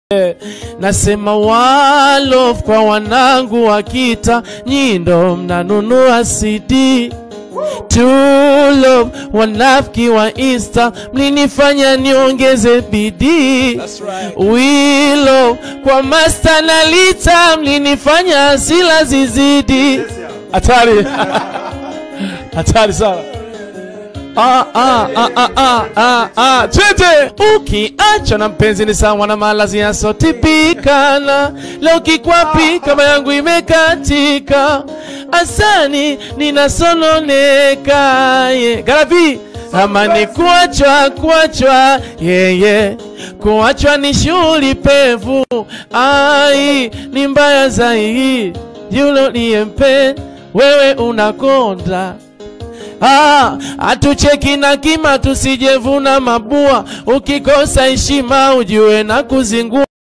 Nasema walo kwa wanangu wa kita, nyindo mnanunua CD Tulo wanafiki wa Insta, mlinifanya niongeze bidii. Wilo kwa Master na Lita, mlinifanya hasila zizidi. Hatari, hatari sana. Ah, ah, ah, ah, ah, ah, ah. Twende! Ukiacha na mpenzi ni sawa na malazi yasotipikana. Leo kikwapi kama yangu imekatika, asani ninasononeka. Yeah. Garabi ama ni kuachwa kuachwa, yeah, yeah. Kuachwa ni shughuli pevu, ai ni mbaya zaidi. Yule uliyempenda wewe unakonda Ah, atucheki na kima tusijevuna mabua, ukikosa heshima ujue na kuzingua.